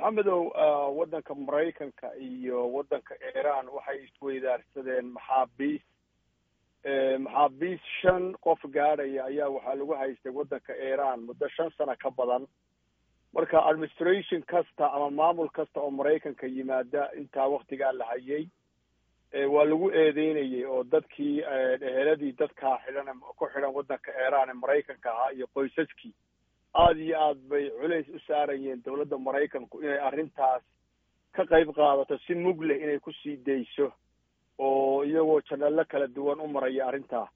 maxamedow waddanka maraykanka iyo waddanka iiraan waxay isweydaarsadeen maxaabiis maxaabiis shan qof gaadhaya ayaa waxaa lagu haystay waddanka iiraan muddo shan sano ka badan marka administration kasta ama maamul kasta oo maraykanka yimaada intaa waktigaa la hayay waa lagu eedeynayay oo dadkii eheladii dadkaa xidhan ku xidhan waddanka iiraan ee maraykanka ahaa iyo qoysaskii aada iyo aad bay culays u saarayeen dowladda maraykanku inay arrintaas ka qayb qaadato si mug leh inay kusii dayso oo iyagoo janalo kala duwan u maraya arrintaa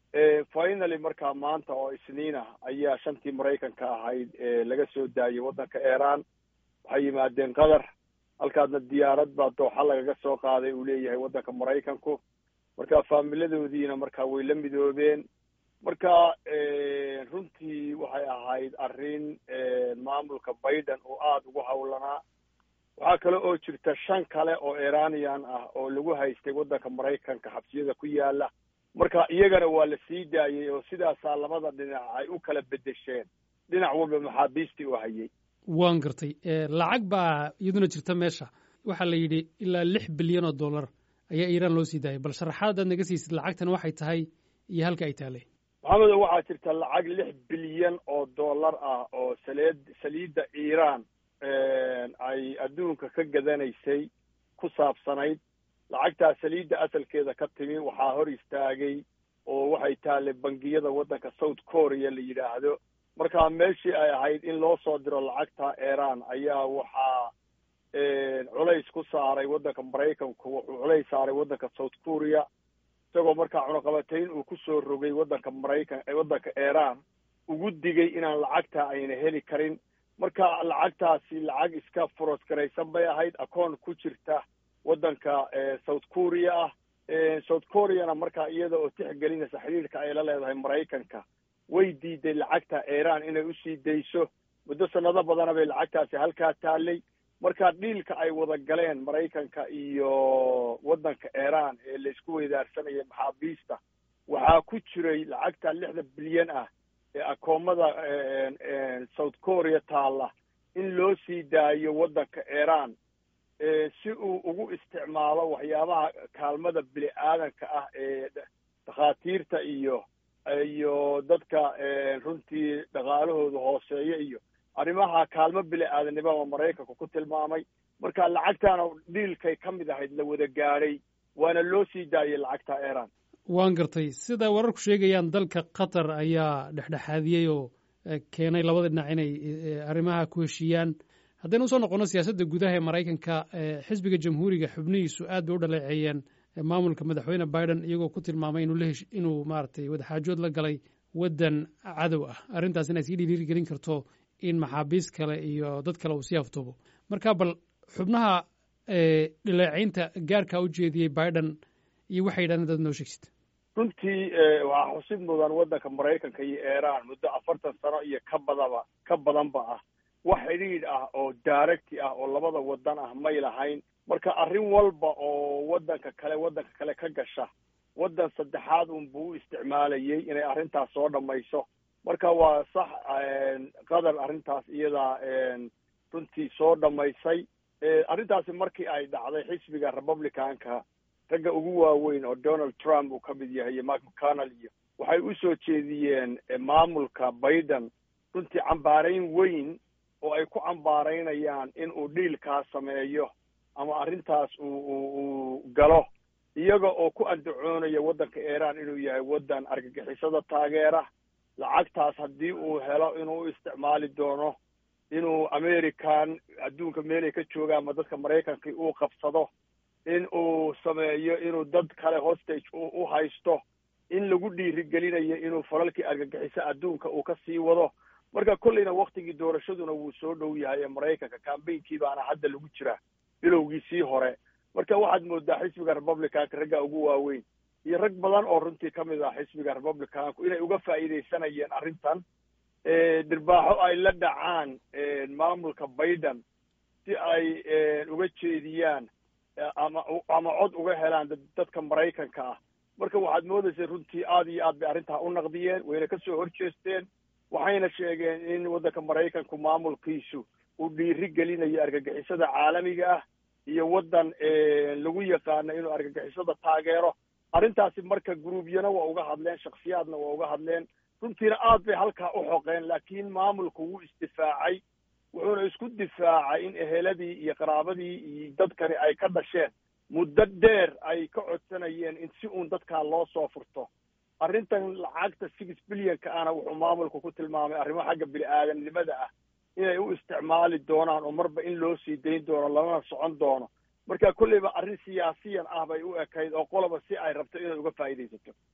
finaly markaa maanta oo isniina ayaa shantii maraykanka ahayd laga soo daayay waddanka iiraan waxay yimaadeen qatar halkaasna diyaarad baa dooxa lagaga soo qaaday uu leeyahay waddanka maraykanku marka faamiladoodiina marka way la midoobeen marka runtii waxay ahayd arrin maamulka biden oo aada ugu hawlanaa waxaa kale oo jirta shan kale oo iranian ah oo lagu haystay waddanka maraykanka xabsiyada ku yaala marka iyagana waa la sii daayay oo sidaasaa labada dhinac ay u kala bedesheen dhinac walba maxaabiistii u hayay waan gartay lacag baa iyaduna jirta meesha waxaa la yidhi ilaa lix bilyan oo dollar ayaa iiraan loo sii daayay bal sharaxaad aad naga siisid lacagtan waxay tahay iyo halka ay taalay maxamedo waxaa jirta lacag lix bilyan oo dollar ah oo saleed saliidda iiraan ay adduunka ka gadanaysay ku saabsanayd lacagtaa saliidda asalkeeda ka timi waxaa hor istaagay oo waxay taallay bangiyada waddanka south korea la yidhaahdo marka meeshii ay ahayd in loo soo diro lacagta iiraan ayaa waxaa culays ku saaray waddanka maraykanku wuxuu culays saaray waddanka south korea isagoo markaa cunaqabatayn uu kusoo rogay waddanka maraykan waddanka iiraan ugu digay inaan lacagta ayna heli karin marka lacagtaasi lacag iska furos garaysan bay ahayd akoon ku jirta waddanka south korea ah south koreana markaa iyada oo tixgelinaysa xidhiirka ay la leedahay maraykanka way diiday lacagta iiraan inay usii dayso muddo sanado badana bay lacagtaasi halkaa taallay marka dhiilka ay wada galeen maraykanka iyo waddanka iiraan ee laysku weydaarsanaya maxaabiista waxaa ku jiray lacagta lixda bilyan ah ee akoomada south korea taalla in loo sii daayo waddanka iiraan si uu ugu isticmaalo waxyaabaha kaalmada bini aadanka ah ee dhakhaatiirta iyo iyo dadka runtii dhaqaalahooda hooseeya iyo arrimaha kaalmo bini aadanimada maraykanku ku tilmaamay marka lacagtaana dhiilkay ka mid ahayd la wada gaadhay waana loo sii daayay lacagta iiraan waan gartay sida wararku sheegayaan dalka qatar ayaa dhexdhexaadiyey oo keenay labada dhinac inay arrimaha ku heshiiyaan haddaynu usoo noqono siyaasadda gudaha ee maraykanka xisbiga jamhuuriga xubnihiisu aad bay u dhaleeceeyeen maamulka madaxweyne biden iyagoo ku tilmaamay inuu lahesh inuu maaragtay wadaxaajood la galay waddan cadow ah arrintaas inay sii dhiirigelin karto in maxaabiis kale iyo dad kale uu sii aftoobo marka bal xubnaha dhileecaynta gaarkaa u jeediyey biden iyo waxay yidhahdeen dad noo sheegsid runtii waxaa xusid mudan waddanka maraykanka iyo iiraan muddo afartan sano iyo ka badaba ka badanba ah wax xidhiidh ah oo daaragti ah oo labada waddan ah may lahayn marka arrin walba oo waddanka kale waddanka kale ka gasha waddan saddexaad unbuu u isticmaalayay inay arrintaas soo dhammayso marka waa sax qatar arrintaas iyadaa runtii soo dhammaysay arrintaasi markii ay dhacday xisbiga republicanka ragga ugu waaweyn oo donald trump uu ka mid yahay iyo mark mcconnell iyo waxay u soo jeediyeen maamulka biden runtii cambaarayn weyn oo ay ku cambaaraynayaan in uu dhiilkaa sameeyo ama arrintaas uu uu galo iyaga oo ku andacoonayo waddanka iiraan inuu yahay waddan argagixisada taageera lacagtaas haddii uu helo inuu u isticmaali doono inuu american adduunka meelay ka joogaan ma dadka maraykanka uu qabsado in uu sameeyo inuu dad kale hostage u haysto in lagu dhiirigelinayo inuu falalkii argagixiso adduunka uu ka sii wado marka kolleyna waktigii doorashaduna wuu soo dhow yahay ee maraykanka cambaynkii baana hadda lagu jiraa bilowgiisii hore marka waxaad moodaa xisbiga republicanka ragga ugu waaweyn iyo rag badan oo runtii ka mid ah xisbiga republicanku inay uga faa'iidaysanayeen arrintan dhirbaaxo ay la dhacaan maamulka biden si ay uga jeediyaan ama ama cod uga helaan dadka maraykanka ah marka waxaad moodaysa runtii aad iyo aad bay arrintaa u naqdiyeen wayna kasoo horjeesteen waxayna sheegeen in waddanka maraykanku maamulkiisu uu dhiiri gelinayo argagixisada caalamiga ah iyo waddan lagu yaqaano inuu argagixisada taageero arrintaasi marka guruubyana waa uga hadleen shaksiyaadna waa uga hadleen runtiina aad bay halkaa u xoqeen laakiin maamulku wuu isdifaacay wuxuuna isku difaacay in eheladii iyo qaraabadii iyo dadkani ay ka dhasheen muddo dheer ay ka codsanayeen in si uun dadkaa loo soo furto arrintan lacagta six billionka ana wuxuu maamulku ku tilmaamay arrimo xagga bini aadamnimada ah inay u isticmaali doonaan oo marba in loo sii dayn doono lamana socon doono marka kolleyba arrin siyaasiyan ah bay u ekayd oo qoloba si ay rabto inay uga faa'iidaysato